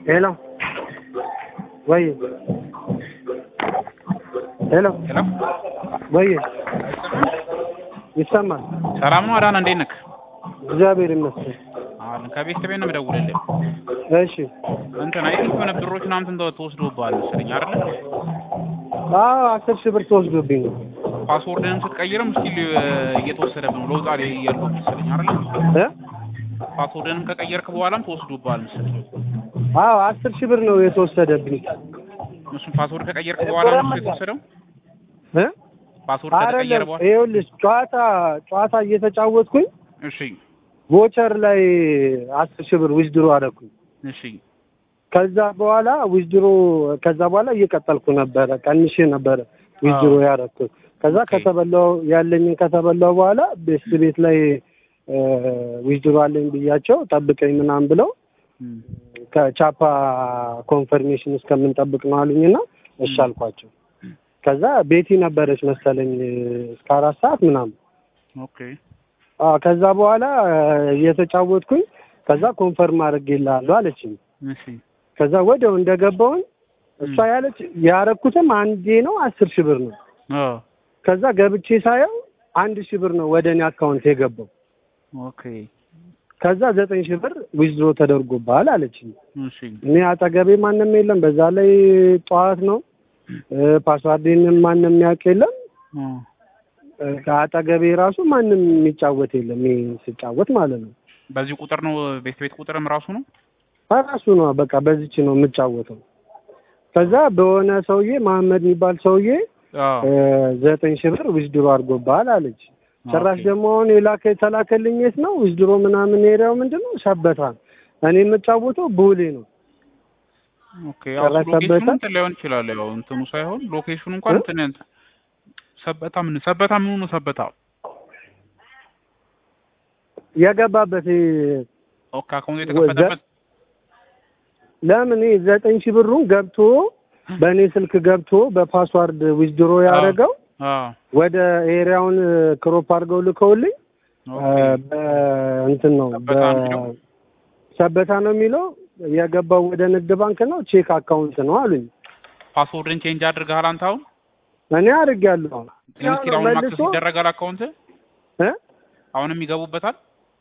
ሄሎ ወይ ሄሎ ሄሎ ወይ ይሰማል? ሰላም ነው አዳነ፣ እንዴት ነህ? እግዚአብሔር ይመስገን። አሁን ከቤት ከቤት ነው የምደውልልህ። እሺ እንትን አይ የሆነ ብሮች ምናምን እንትን ተወስዶብሃል መሰለኝ አይደል? አዎ አስር ሺህ ብር ተወስዶብኝ ነው። ፓስወርድንም ስትቀይርም ስቲል እየተወሰደብህ ነው። ለውጥ ላይ ያለው መሰለኝ አይደል? እ ፓስወርድንም ከቀየርክ በኋላም ተወስዶብሃል መሰለኝ። አዎ አስር ሺህ ብር ነው የተወሰደብኝ። እሱም ፓስወርድ ከቀየርክ በኋላ ነው የተወሰደው። እ ፓስወርድ ከተቀየረ አይደለም በኋላ ይኸውልሽ ጨዋታ ጨዋታ እየተጫወትኩኝ እሺ፣ ቮቸር ላይ አስር ሺህ ብር ዊዝድሮ አደረኩኝ። እሺ፣ ከዛ በኋላ ዊዝድሮ ከዛ በኋላ እየቀጠልኩ ነበረ ቀንሼ ነበረ ዊዝድሮ ያደረኩት። ከዛ ኦኬ። ከተበላው ያለኝን ከተበላው በኋላ ቤስት ቤት ላይ ዊዝድሮ አለኝ ብያቸው ጠብቀኝ ምናምን ብለው እም፣ ከቻፓ ኮንፈርሜሽን እስከምንጠብቅ ነው አሉኝና እሺ አልኳቸው። ከዛ ቤቲ ነበረች መሰለኝ እስከ አራት ሰዓት ምናምን ኦኬ፣ አዎ ከዛ በኋላ እየተጫወትኩኝ ከዛ ኮንፈርም አድርጌልሃለሁ አለችኝ። እሺ፣ ከዛ ወዲያው እንደገባውን እሷ ም። ያለች ያረኩትም አንዴ ነው አስር ሺህ ብር ነው። አዎ፣ ከዛ ገብቼ ሳየው አንድ ሺህ ብር ነው ወደ እኔ አካውንት የገባው። ኦኬ፣ ከዛ ዘጠኝ ሺህ ብር ዊዝድሮ ተደርጎብሃል አለችኝ። እሺ፣ እኔ አጠገቤ ማንም የለም። በዛ ላይ ጠዋት ነው እ ፓስዋርዴንም ማንም የሚያውቅ የለም። አ፣ እ ከአጠገቤ ራሱ ማንም የሚጫወት የለም። ይሄ ስጫወት ማለት ነው በዚህ ቁጥር ነው ቤት ቤት ቁጥርም ራሱ ነው። ራሱ ነው በቃ በዚች ነው የምጫወተው። ከዛ በሆነ ሰውዬ መሀመድ የሚባል ሰውዬ አዎ፣ እ ዘጠኝ ሺህ ብር ዊዝድሮ አድርጎብሃል አለች። ጭራሽ ኦኬ። ደግሞ አሁን የላከ የተላከልኝ የት ነው ዊዝድሮ ምናምን ኤሪያው ምንድን ነው ሰበታ ነው። እኔ የምጫወተው ቦሌ ነው። ኦኬ ያው ጭራሽ ሎኬሽኑ ሰበታ? እንትን ላይሆን ይችላል። ያው እንትኑ ሳይሆን ሎኬሽኑ እንኳን እ? እንትን እንትን ሰበታ ምን ሰበታ ምን ነው ሰበታ የገባበት እ ኦኬ አካውንት የተከፈተበት ለምን ይሄ ዘጠኝ ሺህ ብሩን ገብቶ በእኔ ስልክ ገብቶ በፓስዋርድ ዊዝድሮ ያደረገው አዎ ወደ ኤሪያውን ክሮፕ አድርገው ልከውልኝ ኦኬ እንትን ነው ሰበታ ነው የሚለው? በ- ሰበታ ነው የሚለው የገባው ወደ ንግድ ባንክ ነው ቼክ አካውንት ነው አሉኝ። ፓስወርድን ቼንጅ አድርገሃል አንተ አሁን እኔ አድርጌያለሁ። ስቲል አሁን ማክሰስ ይደረጋል አካውንት እ? አሁንም ይገቡበታል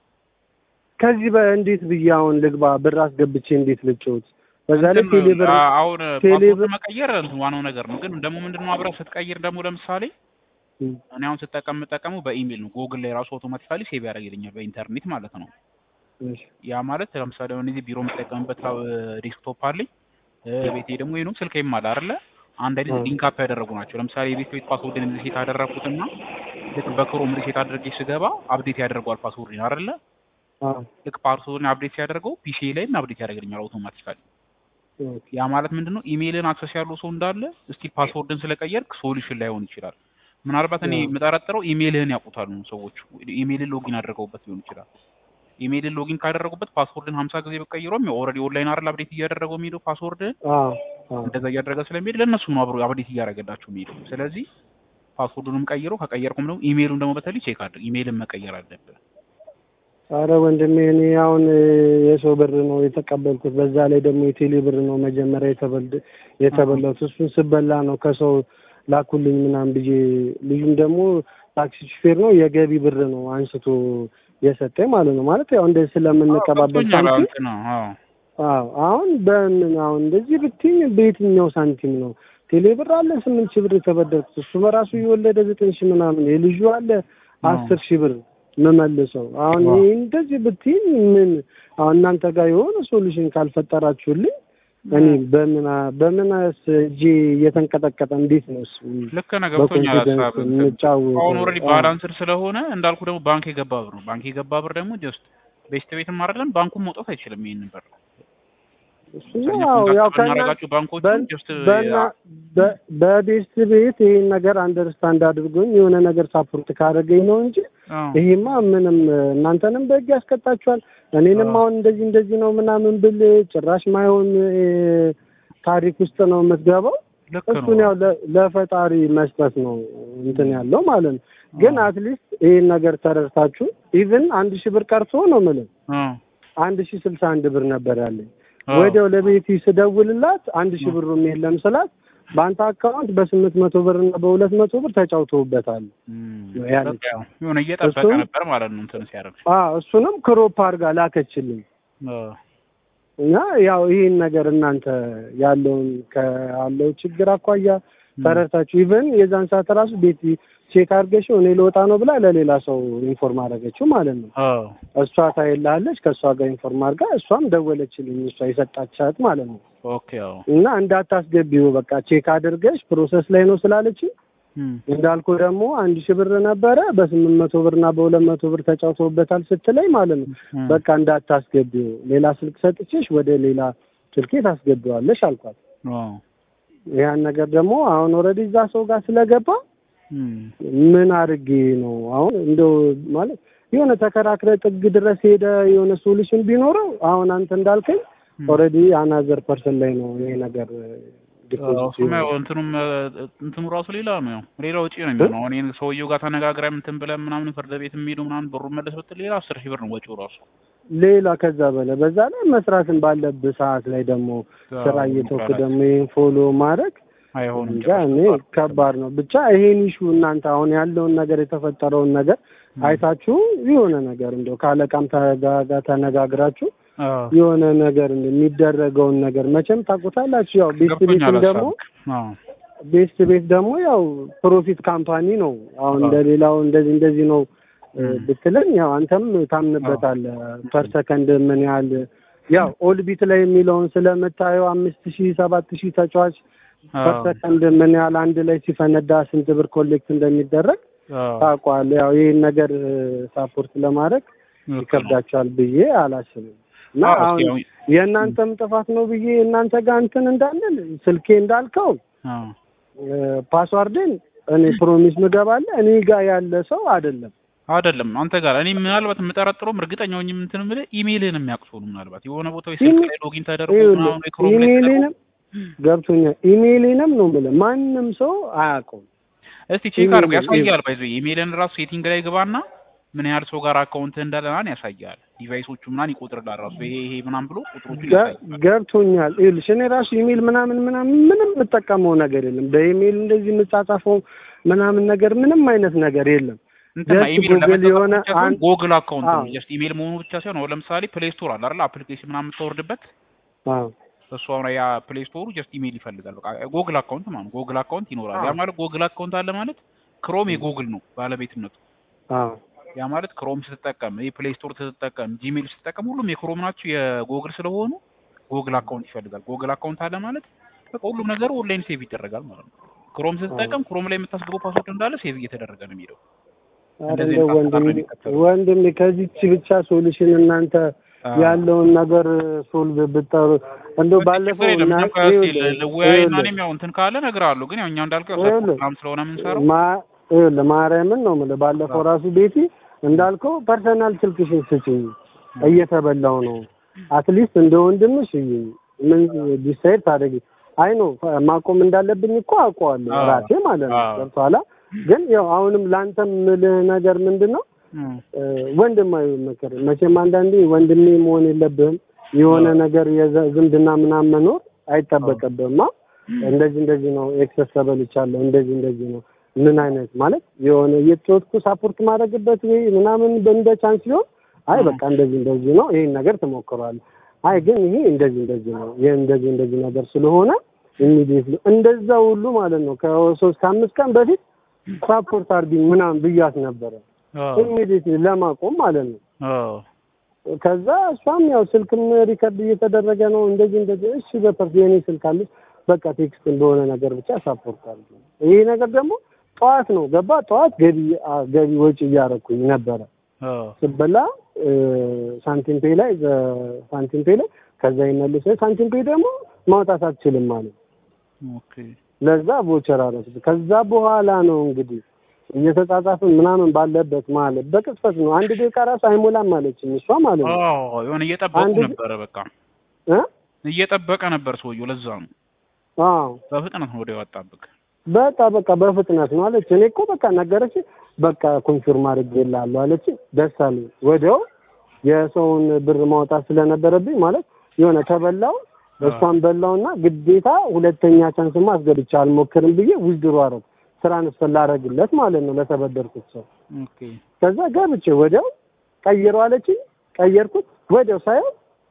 ከዚህ በእንዴት ብዬ አሁን ልግባ ብር አስገብቼ እንዴት ልጭውት? በዛ ላይ እንትን ቴሌ ብር አ- አሁን ቴሌ ፓስወርድ ብር- መቀየር እንትን ዋናው ነገር ነው። ግን ደግሞ ምንድነው አብረህ ስትቀይር ደግሞ ለምሳሌ እኔ አሁን ስጠቀም የምጠቀመው በኢሜል ነው። ጎግል ላይ ራሱ አውቶማቲካሊ ሴቭ ያደርግልኛል በኢንተርኔት ማለት ነው። እሺ፣ ያ ማለት ለምሳሌ አሁን እዚህ ቢሮ የምጠቀምበት ዴስክቶፕ አለኝ እ፣ ቤቴ ደግሞ ይሄ ነው ስልኬም አለ አይደለ አንድ አይነት አዎ። ሊንክ አፕ ያደረጉ ናቸው። ለምሳሌ የቤት ቤት ፓስወርድን ሪሴት አደረኩትና ልክ በክሮም ሪሴት አድርጌ ስገባ አፕዴት ያደርገዋል ፓስወርድን አይደለ አዎ፣ ልክ ፓስወርድን አፕዴት ሲያደርገው ፒሲ ላይም አፕዴት ያደርግልኛል አውቶማቲካሊ። ኦኬ። ያ ማለት ምንድነው ኢሜይልን አክሰስ ያለው ሰው እንዳለ እስቲ ፓስወርድን ስለቀየርክ ሶሉሽን ላይሆን ይችላል። ምናልባት እኔ አዎ። የምጠረጥረው ኢሜይልህን ያውቁታሉ ሰዎች ኢሜይልን ሎጊን አድርገውበት ሊሆን ይችላል። ኢሜይልን ሎጊን ካደረጉበት ፓስወርድን ሀምሳ ጊዜ በቀይሮም ኦልሬዲ ኦንላይን አይደል አፕዴት እያደረገው የሚሄደው ፓስወርድን አዎ፣ አዎ። እንደዛ እያደረገ ስለሚሄድ ለእነሱ ነው አብሮ አፕዴት እያደረገላቸው የሚሄደው። ስለዚህ ፓስወርዱንም ቀይሮ ከቀየርኩም ደግሞ ኢሜይሉን ደግሞ በተለይ ቼክ አድርግ። ኢሜይልን መቀየር አለብህ። አረ ወንድሜ እኔ አሁን እ፣ የሰው ብር ነው የተቀበልኩት። በዛ ላይ ደግሞ የቴሌ ብር ነው መጀመሪያ የተበል የተበላሁት። እሱን ስበላ ነው ከሰው ላኩልኝ ምናምን ብዬ ልዩም ደግሞ ታክሲ ሹፌር ነው የገቢ ብር ነው አንስቶ የሰጠኝ ማለት ነው። ማለት ያው እንደዚህ ስለምንቀባበል ገብቶኛል። ሳንቲም እንትን ነው አዎ አዎ አሁን በምን አሁን እንደዚህ ብትይኝ በየትኛው ሳንቲም ነው ቴሌ ብር አለ ስምንት ሺህ ብር የተበደርኩት እሱ በራሱ እየወለደ ዘጠኝ ሺህ ምናምን የልጁ አለ አስር ሺህ ብር የምመልሰው አሁን ዋው። ይሄ እንደዚህ ብትይኝ ምን አሁን እናንተ ጋር የሆነ ሶሉሽን ካልፈጠራችሁልኝ እኔ በምን በምን እጄ እየተንቀጠቀጠ እንዴት ነው እሱ ልክ ነህ። ገብቶኛል በኮንፊደንስ ሀሳብ የምጫወተው? አሁን ኦልሬዲ አዎ። ባላንስር ስለሆነ እንዳልኩ ደግሞ ባንክ የገባ ብር ነው። ባንክ የገባ ብር ደግሞ ጀስት ቤስት ቤትም አይደለም ባንኩም መውጣት አይችልም። ይሄንን ብር እሱማ ያው ያው ከእና ከናረጋችሁ ባንኮቹ በን- ጀስት በና- በ- በቤስት ቤት ይሄን ነገር አንደርስታንድ አድርጎኝ የሆነ ነገር ሳፖርት ካደረገኝ ነው እንጂ ይሄማ ምንም እናንተንም በህግ ያስቀጣችኋል። እኔንም አዎ። አሁን እንደዚህ እንደዚህ ነው ምናምን ብል ጭራሽ ማይሆን እ፣ ታሪክ ውስጥ ነው የምትገባው። ልክ እሱን ነው። ያው ለ- ለፈጣሪ መስጠት ነው እንትን ያለው ማለት ነው። ግን አዎ። አትሊስት ይሄን ነገር ተረድታችሁ ኢቭን አንድ ሺህ ብር ቀርቶ ነው የምልህ አዎ። አንድ ሺህ ስልሳ አንድ ብር ነበር ያለኝ አዎ። ወዲያው ለቤቲ ስደውልላት አንድ ሺህ ብሩም የለም ስላት በአንተ አካውንት በስምንት መቶ ብር እና በሁለት መቶ ብር ተጫውተውበታል። እም፣ ያለች። በቃ ያው የሆነ እየጠበቀ እሱም- ነበር ማለት ነው እንትን ሲያደርግ አዎ እሱንም ክሮፕ አድርጋ ላከችልኝ አዎ። እና ያው ይህን ነገር እናንተ ያለውን ካለው ችግር አኳያ ተረድታችሁ ኢቨን የዛን ሰዓት ራሱ ቤት ቼክ አድርገሽው እኔ ልወጣ ነው ብላ ለሌላ ሰው ኢንፎርም አደረገችው ማለት ነው። አዎ እሷ ታይላለች ከእሷ ጋር ኢንፎርም አድርጋ እሷም ደወለችልኝ እሷ የሰጣቻት ማለት ነው። ኦኬ አዎ እና እንዳታስገቢው በቃ ቼክ አድርገሽ ፕሮሰስ ላይ ነው ስላለችኝ እም፣ እንዳልኩ ደግሞ አንድ ሺህ ብር ነበረ በስምንት መቶ ብር እና በሁለት መቶ ብር ተጫውተውበታል ስትለኝ ማለት ነው እም፣ በቃ እንዳታስገቢው ሌላ ስልክ ሰጥቼሽ ወደ ሌላ ስልኬ ታስገቢዋለሽ አልኳት። አዎ ያን ነገር ደግሞ አሁን ኦልሬዲ እዛ ሰው ጋር ስለገባ እም፣ ምን አድርጌ ነው አሁን እንደው ማለት የሆነ ተከራክረ ጥግ ድረስ ሄደ የሆነ ሶሉሽን ቢኖረው አሁን አንተ እንዳልከኝ እም። ኦልሬዲ አናዘር ፐርሰን ላይ ነው ይሄ ነገር አዎ፣ እሱም ያው እንትኑም እ፣ እንትኑ ራሱ ሌላ ነው ያው ሌላ ወጪ ነው የሚሆነው። አሁን ይሄን ሰውየው ጋር ተነጋግረን እንትን ብለን ምናምን ፍርድ ቤት የሚሄዱ ምናምን ብሩን መለስ ብትል ሌላ አስር ሺህ ብር ነው ወጪው ራሱ። ሌላ ከዛ በላይ በዛ ላይ መስራትን ባለብህ ሰዓት ላይ ደግሞ ስራ እየተውክ ደግሞ ይህን ፎሎ ማድረግ አይሆንም እንጃ እኔ ከባድ ነው። ብቻ ይሄን ኢሹ እናንተ አሁን ያለውን ነገር የተፈጠረውን ነገር አይታችሁ የሆነ ነገር እንደው ከአለቃም ተጋ- ጋር ተነጋግራችሁ አዎ የሆነ ነገር እንደ የሚደረገውን ነገር መቼም ታውቁታላችሁ። ያው ቤስት ቤትም ገብቶኛል ደግሞ ሀሳብክ። አዎ ቤስት ቤት ደግሞ ያው ፕሮፊት ካምፓኒ ነው። አሁን አዎ። እንደሌላው እንደዚህ እንደዚህ ነው እ, ም። ብትለኝ ያው አንተም ታምንበታለህ። ፐር ሰከንድ ምን ያህል ያው ኦልቢት ላይ የሚለውን ስለምታየው አምስት ሺህ ሰባት ሺህ ተጫዋች ፐር አዎ ሰከንድ ምን ያህል አንድ ላይ ሲፈነዳ ስንት ብር ኮሌክት እንደሚደረግ አዎ ታውቀዋለህ። ያው ይህን ነገር ሳፖርት ለማድረግ ልክ ነው። ይከብዳቸዋል ብዬ አላስብም። እና አዎ፣ አሁን እስኪ ያው- የእናንተም ጥፋት ነው ብዬ እናንተ ጋር እንትን እንዳለን ስልኬ እንዳልከው አዎ እ፣ ፓስዋርድን እኔ ፕሮሚስ ምገባለ እኔ ጋር ያለ ሰው አይደለም። አይደለም አንተ ጋር እኔ ምናልባት የምጠረጥረውም እርግጠኛ ሆኜ እንትን የምልህ ኢሜይልህን የሚያውቁ ሰው ነው። ምናልባት የሆነ ቦታ ወይ ስልክ ኢሜ- ላይ ሎጊን ተደርጎ ይኸውልህ፣ ምናምን ወይ ክሮም ላይ ተደርጎ ኢሜይሌንም ገብቶኛል። ኢሜይሌንም ነው የምልህ ማንም ሰው አያውቀውም። እስቲ ቼክ አድርጎ ኢሜይል- ያሳያል። ባይዞ ኢሜይልን ራሱ ሴቲንግ ላይ ግባና ምን ያህል ሰው ጋር አካውንት እንዳለ ምናምን ያሳያል። ዲቫይሶቹ ምናምን ይቆጥርላል ራሱ ይሄ ይሄ ምናምን ብሎ ቁጥሮቹን ገ- ያሳያል። ገብቶኛል። ይኸውልሽ እኔ ራሱ ኢሜይል ምናምን ምናምን ምንም የምጠቀመው ነገር የለም። በኢሜይል እንደዚህ የምጻጻፈው ምናምን ነገር ምንም አይነት ነገር የለም። እንትና ጀስት ኢሜይል ጉግል የሆነ ብቻ ሳይሆን አንድ- ጎግል አካውንት ነው አዎ። ጀስት ኢሜይል መሆኑ ብቻ ሳይሆን አሁን ለምሳሌ ፕሌይ ስቶር አለ አይደል አፕሊኬሽን ምናምን የምታወርድበት አዎ እሱ አሁን ያ ፕሌይ ስቶሩ ጀስት ኢሜይል ይፈልጋል። በቃ ጎግል አካውንት ማለት ነው። ጎግል አካውንት ይኖራል። ያ አዎ። ማለት ጎግል አካውንት አለ ማለት ክሮም የጎግል ነው ባለቤትነቱ። አዎ ያ ማለት ክሮም ስትጠቀም ይሄ ፕሌይ ስቶር ስትጠቀም ጂሜል ስትጠቀም ሁሉም የክሮም ናቸው የጎግል ስለሆኑ ጎግል አካውንት ይፈልጋል። ጎግል አካውንት አለ ማለት በቃ ሁሉም ነገር ኦንላይን ሴቭ ይደረጋል ማለት ነው። ክሮም ስትጠቀም ክሮም ላይ የምታስገባው ፓስወርድ እንዳለ ሴቭ እየተደረገ ነው የሚሄደው። ኧረ እንደዚህ እንደው አይነት ወንድሜ አሰራር ነው የሚከተለው። ወንድሜ ከዚች ብቻ ሶሉሽን እናንተ አዎ። ያለውን ነገር ሶልቭ ብጠሩ እንደው ባለፈው ችግር የለም። እና- እኛም ከእስኪ ይኸውልህ፣ ልወያይና ይኸውልህ፣ እኔም ያው እንትን ካለ እነግርሃለሁ። ግን ያው እኛ እንዳልከው ያው ይኸውልህ፣ ሰፖርት ምናምን ስለሆነ የምንሰራው ማ- ይኸውልህ ማርያምን ነው የምልህ። ባለፈው ራሱ ቤቲ እንዳልከው ፐርሰናል ስልክሽን ስጪኝ እየተበላው ነው አትሊስት እንደ ወንድምሽ እይኝ ምን ዲሳይድ ታደርጊ አይ ነው ማቆም እንዳለብኝ እኮ አውቀዋለሁ አዎ። ራሴ ማለት ነው አዎ። ገብቶሃል ግን ያው አሁንም ለአንተ የምልህ ነገር ምንድን ነው እም፣ ወንድማዊ ምክር መቼም አንዳንዴ ወንድሜ መሆን የለብህም የሆነ አዎ። ነገር የዘ- ዝምድና ምናምን መኖር አይጠበቅብህም አ እንደዚህ እንደዚህ ነው ኤክሰስ ተበልቻለሁ እንደዚህ እንደዚህ ነው ምን አይነት ማለት የሆነ እየተወጥኩ ሳፖርት ማድረግበት ወይ ምናምን እንደ ቻንስ ሲሆን አይ አዎ። በቃ እንደዚህ እንደዚህ ነው ይሄን ነገር ትሞክረዋለህ አይ ግን ይሄ እንደዚህ እንደዚህ ነው ይሄ እንደዚህ እንደዚህ ነገር ስለሆነ ኢሚዲየትሊ እንደዛ ሁሉ ማለት ነው ከሶስት ከአምስት ቀን በፊት ሳፖርት አድርጊኝ ምናምን ብያት ነበረ አዎ፣ ኢሚዲየትሊ ለማቆም ማለት ነው አዎ፣ ከዛ እሷም ያው ስልክም ሪከርድ እየተደረገ ነው እንደዚህ እንደዚህ እሺ በፐርስ የኔ ስልክ አለች በቃ ቴክስት እንደሆነ ነገር ብቻ ሳፖርት አድርጊ ይሄ ነገር ደግሞ ጠዋት ነው ገባ ጠዋት ገቢ አ- ገቢ ወጪ እያደረኩኝ ነበረ አዎ፣ ስበላ እ፣ ሳንቲም ፔ ላይ ዘ- ሳንቲም ፔ ላይ ከዛ ይመልስ ሳንቲም ፔ ደግሞ ማውጣት አትችልም ማለት ኦኬ። ለዛ ቮቸር አረኩት ከዛ በኋላ ነው እንግዲህ እየተጻጻፍን ምናምን ባለበት ማለት በቅጽበት ነው አንድ ደቂቃ ራሱ አይሞላም ማለችኝ እሷ ማለት ነው አዎ፣ የሆነ እየጠበቁ አንድ- ነበረ። በቃ እ እየጠበቀ ነበር ሰውየው። ለዛ ነው አዎ በፍጥነት ነው ወደ ያወጣብክ። በቃ በቃ በፍጥነት ነው አለች። እኔ እኮ በቃ ነገረች። በቃ ኮንፊርም አድርጌልሃለሁ አለች። ደስ አለኝ። ወዲያው የሰውን ብር ማውጣት ስለነበረብኝ ማለት የሆነ ተበላው እሷን በላውና ግዴታ ሁለተኛ ቻንስማ አስገብቼ አልሞክርም ብዬ ውዝድሮ አረግ ትራንስፈር ላረግለት ማለት ነው ለተበደርኩት ሰው። ኦኬ ከዛ ገብቼ ወዲያው ቀይረው አለችኝ። ቀየርኩት። ወዲያው ሳየው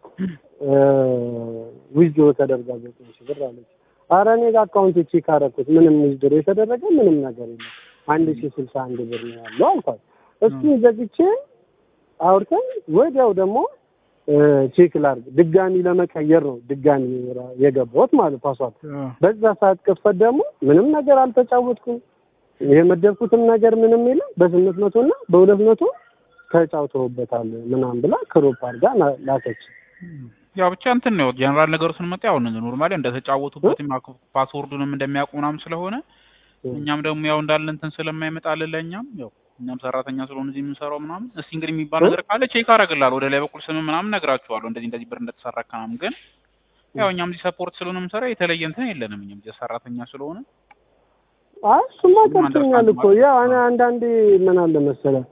ዊዝድሮ ተደርጋ ዘጠኝ ሺህ ብር አለች። ኧረ እኔ ጋር አካውንት ቼክ አደረኩት ምንም ዊዝድሮ የተደረገ ምንም ነገር የለም አንድ ሺህ ስልሳ አንድ ብር ነው ያለው አልኳት። እሱን ዘግቼ አውርተን ወዲያው ደግሞ ቼክ ላድርግ ድጋሚ ለመቀየር ነው ድጋሚ የገባሁት ማለት ፓስዋርድ። በዛ ሰዓት ቅጽበት ደግሞ ምንም ነገር አልተጫወትኩም። የመደብኩትም ነገር ምንም የለም። በስምንት መቶ እና በሁለት መቶ ተጫውተውበታል ምናምን ብላ ክሮፕ አድርጋ ላከች። ያው ብቻ እንትን ነው ጀነራል ነገሩ ስንመጣ ያው ኖርማሊ እንደተጫወቱበት ፓስወርዱንም እንደሚያውቁ ምናምን ስለሆነ እኛም ደግሞ ያው እንዳለ እንትን ስለማይመጣልን ለእኛም ያው እኛም ሰራተኛ ስለሆነ እዚህ የምንሰራው ምናምን እስቲ እንግዲህ የሚባል ነገር ካለ ቼክ አደርግልሃለሁ ወደ ላይ በኩል ስም ምናምን ነግራችኋለሁ እንደዚህ እንደዚህ ብር እንደተሰራ ምናምን ግን ያው እኛም እዚህ ሰፖርት ስለሆነ የምንሰራ የተለየ እንትን የለንም እኛም እዚህ ሰራተኛ ስለሆነ አይ እሱማ ገብቶኛል እኮ ያው እኔ አንዳንዴ ምን አለ መሰለህ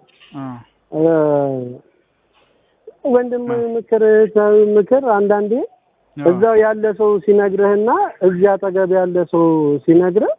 ወንድም ምክር ምክር አንዳንዴ እዛው ያለ ሰው ሲነግርህና እዚህ አጠገብ ያለ ሰው ሲነግርህ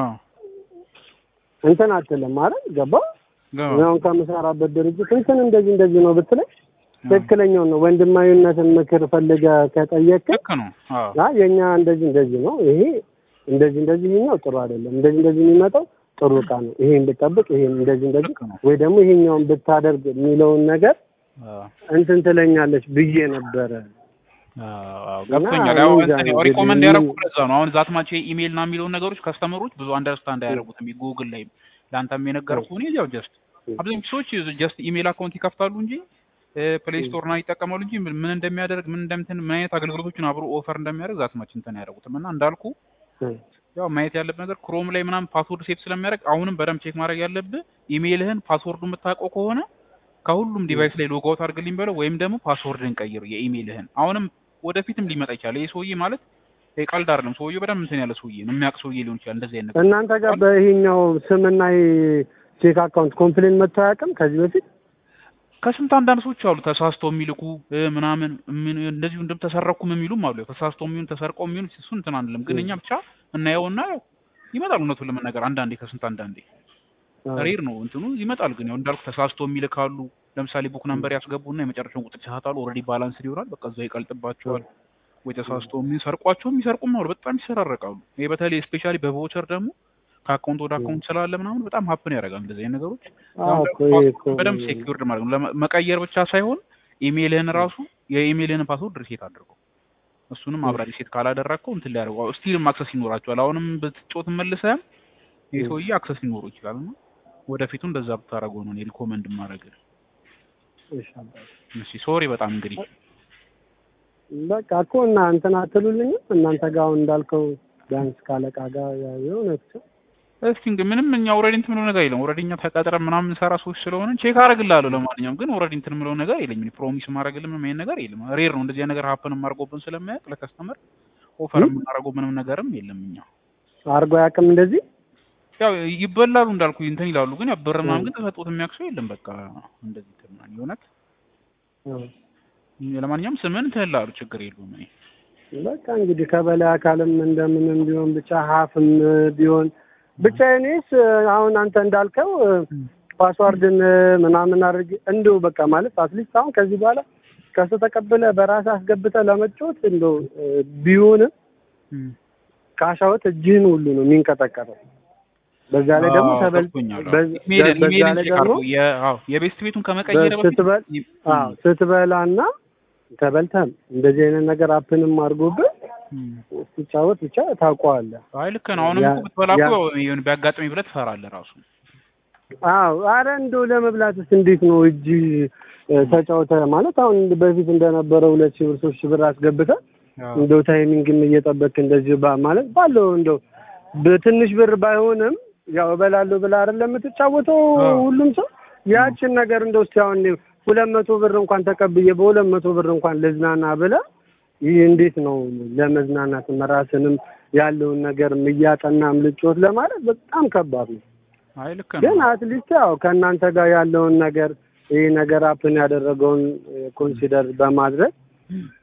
እንትን አትልም ማለት ገባ አሁን ከምሰራበት ድርጅት እንትን እንደዚህ እንደዚህ ነው ብትለኝ ትክክለኛው ነው። ወንድማዊነትን ምክር ፈልገህ ከጠየቅህ ልክ ነው። አይ የኛ እንደዚህ እንደዚህ ነው፣ ይሄ እንደዚህ እንደዚህ ይሄኛው ጥሩ አይደለም፣ እንደዚህ እንደዚህ የሚመጣው ጥሩ እቃ ነው፣ ይሄን ብጠብቅ፣ ይሄን እንደዚህ እንደዚህ ወይ ደግሞ ይሄኛውን ብታደርግ የሚለውን ነገር እንትን ትለኛለች ብዬ ነበረ። ገብቶኛል። ያው እንትን ሪኮመንድ ያደረኩት ለዛ ነው። አሁን ዛት ማቼ ኢሜል ና የሚለውን ነገሮች ከስተመሮች ብዙ አንደርስታንድ አያደርጉትም። ጉግል ላይ ለአንተም የነገርኩህ እኔ ያው ጀስት አብዛኞቹ ሰዎች ጀስት ኢሜል አካውንት ይከፍታሉ እንጂ ፕሌይ ስቶር ና ይጠቀማሉ እንጂ ምን እንደሚያደርግ ምን እንደምትን ምን አይነት አገልግሎቶችን አብሮ ኦፈር እንደሚያደርግ ዛት ማች እንትን አያደርጉትም። እና እንዳልኩ ያው ማየት ያለብህ ነገር ክሮም ላይ ምናምን ፓስወርድ ሴት ስለሚያደርግ አሁንም በደንብ ቼክ ማድረግ ያለብህ ኢሜልህን ፓስወርዱ የምታውቀው ከሆነ ከሁሉም ዲቫይስ ላይ ሎግ አውት አድርግልኝ በለው ወይም ደግሞ ፓስወርድን ቀይር የኢሜልህን። አሁንም ወደፊትም ሊመጣ ይችላል። ይህ ሰውዬ ማለት ቀልድ አይደለም። ሰውዬው በደንብ እንትን ያለ ሰውዬ ነው፣ የሚያውቅ ሰውዬ ሊሆን ይችላል። እንደዚህ አይነት እናንተ ጋር በይሄኛው ስምና ቼክ አካውንት ኮምፕሌን መጥቶ አያውቅም ከዚህ በፊት? ከስንት አንዳንድ ሰዎች አሉ ተሳስተው የሚልኩ ምናምን እንደዚሁ እንደም ተሰረኩም የሚሉም አሉ። ተሳስተው የሚሆን ተሰርቀው የሚሆን እሱ እንትን አንልም፣ ግን እኛ ብቻ እናየውና ያው ይመጣል። እውነቱን ለመናገር አንዳንዴ ከስንት አንዳንዴ ሬር ነው እንትኑ ይመጣል። ግን ያው እንዳልኩ ተሳስቶ የሚልካሉ። ለምሳሌ ቡክ ነምበር ያስገቡና የመጨረሻውን ቁጥር ይሳታሉ። ኦልሬዲ ባላንስ ይሆናል። በቃ እዛው ይቀልጥባቸዋል። ወይ ተሳስቶ የሚሰርቋቸው የሚሰርቁም አሉ። በጣም ይሰራረቃሉ። ይሄ በተለይ ስፔሻሊ በቮቸር ደግሞ ከአካውንት ወደ አካውንት ስላለ ምናምን በጣም ሀፕን ያደርጋል። እንደዚህ አይነት ነገሮች በደንብ ሴኪውርድ ማለት ነው። መቀየር ብቻ ሳይሆን ኢሜይልህን ራሱ የኢሜይልህን ፓስወርድ ሪሴት አድርገው። እሱንም አብራ ሪሴት ካላደረግከው እንትን ሊያደርገው ስቲልም አክሰስ ይኖራቸዋል። አሁንም ብትጮት መልሰህም ይህ ሰውዬ አክሰስ ሊኖሩ ይችላል። እና ወደፊቱ እንደዛ ብታደርገው ነው እኔ ሪኮመንድ ማድረግ። እሺ ሶሪ በጣም እንግዲህ በቃ እኮ እና እንትን አትሉልኝም እናንተ ጋር አሁን እንዳልከው ቢያንስ ካለቃ ጋር የሆነ እስቲ እንግዲህ ምንም እኛ ኦልሬዲ እንትን ምለው ነገር የለም። ኦልሬዲ እኛ ተቀጥረን ምናምን እንሰራ ሰዎች ስለሆነ ቼክ አደርግልሃለሁ። ለማንኛውም ግን ኦልሬዲ እንትን ምለው ነገር የለኝም። እኔ ፕሮሚስ ማድረግልህ ምንም አይነት ነገር የለም። ሬር ነው እንደዚህ ነገር ሀፕን አድርጎብን ስለማያውቅ ለከስተመር ኦፈር የምናደርገው ምንም ነገርም የለም። እኛ አድርጎ አያውቅም እንደዚህ ያው ይበላሉ እንዳልኩ እንትን ይላሉ። ግን ያው ብር ምናምን ግን ተሰጥቶት የሚያውቅ ሰው የለም። በቃ እንደዚህ እንትን የእውነት ለማንኛውም ስምን ትህላሉ ችግር የለውም። እኔ በቃ እንግዲህ ከበላይ አካልም እንደምንም ቢሆን ብቻ ሀፍም ቢሆን ብቻ እኔስ አሁን አንተ እንዳልከው ፓስዋርድን ምናምን አድርግ እንዲሁ በቃ ማለት አትሊስት አሁን ከዚህ በኋላ ከሱ ተቀብለ በራስህ አስገብተህ ለመጫወት እንደው ቢሆንም ካሻወት እጅህን ሁሉ ነው የሚንቀጠቀጠው። በዛ ላይ ደግሞ ተበል በዛ ላይ ደግሞ የቤስት ቤቱን ከመቀየር ስትበል አዎ ስትበላና ተበልተም እንደዚህ አይነት ነገር አፕንም አድርጎብህ ስትጫወት ብቻ ታውቀዋለህ። አይ ልክ ነው። አሁንም እኮ ብትበላ እኮ ይሁን ቢያጋጥመኝ ብለህ ትፈራለህ ራሱ። አዎ አረ እንደው ለመብላትስ እንዴት ነው እጅ ተጫውተህ ማለት አሁን በፊት እንደነበረው ሁለት ሺህ ብር ሶስት ሺህ ብር አስገብተህ እንደው ታይሚንግም እየጠበቅህ እንደዚህ ማለት ባለው እንደው በትንሽ ብር ባይሆንም ያው እበላለሁ ብለህ አይደለም የምትጫወተው ሁሉም ሰው ያችን ነገር እንደው እስኪ አሁን ሁለት መቶ ብር እንኳን ተቀብዬ በሁለት መቶ ብር እንኳን ልዝናና ብለህ ይህ እንዴት ነው ለመዝናናት ራስንም ያለውን ነገር እያጠናም ልጮት ለማለት በጣም ከባድ ነው። አይ ልክ ነው። ግን አትሊስት ያው ከእናንተ ጋር ያለውን ነገር ይህ ነገር አፕን ያደረገውን ኮንሲደር በማድረግ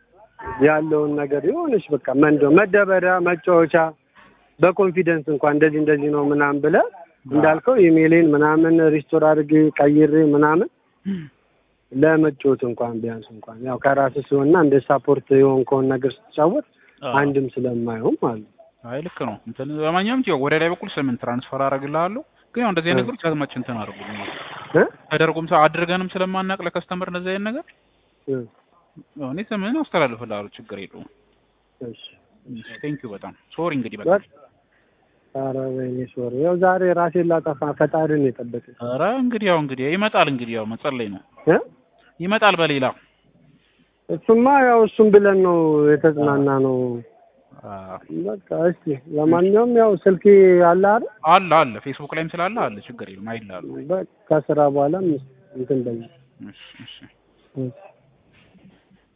ያለውን ነገር የሆነች በቃ መንዶ መደበሪያ መጫወቻ በኮንፊደንስ እንኳን እንደዚህ እንደዚህ ነው ምናምን ብለህ እንዳልከው ኢሜሌን ምናምን ሪስቶር አድርጌ ቀይሬ ምናምን ለመጫወት እንኳን ቢያንስ እንኳን ያው ከራስህ ሲሆንና እንደ ሳፖርት የሆንከውን ነገር ስትጫወት አንድም ስለማይሆን ማለት ነው። አይ ልክ ነው። እንትን በማንኛውም ያው ወደ ላይ በኩል ስምን ትራንስፈር አደርግልሃለሁ። ግን ያው እንደዚህ አይነት ነገሮች አዝማች እንትን አድርጉ እ ተደርጎም ሰ- አድርገንም ስለማናቅ ለከስተመር እንደዚህ አይነት ነገር እ ያው እኔ ስምህን አስተላልፍልሃለሁ። ችግር የለውም። እሺ ቴንክ ዩ በጣም ሶሪ። እንግዲህ በቃ በቃ ኧረ ወይኔ ሶሪ። ያው ዛሬ ራሴን ላጠፋ ፈጣሪን የጠበቀኝ ኧረ እንግዲህ ያው እንግዲህ ይመጣል። እንግዲህ ያው መጸለይ ነው። እ ይመጣል በሌላ እሱማ ያው እሱም ብለን ነው የተጽናና ነው። አዎ። በቃ እስቲ ለማንኛውም ያው ስልኬ አለ አይደል? አለ አለ ፌስቡክ ላይም ስላለ አለ። ችግር የለም አይልሃለሁ። በቃ ከስራ በኋላም እንትን በይ እሺ እሺ እሺ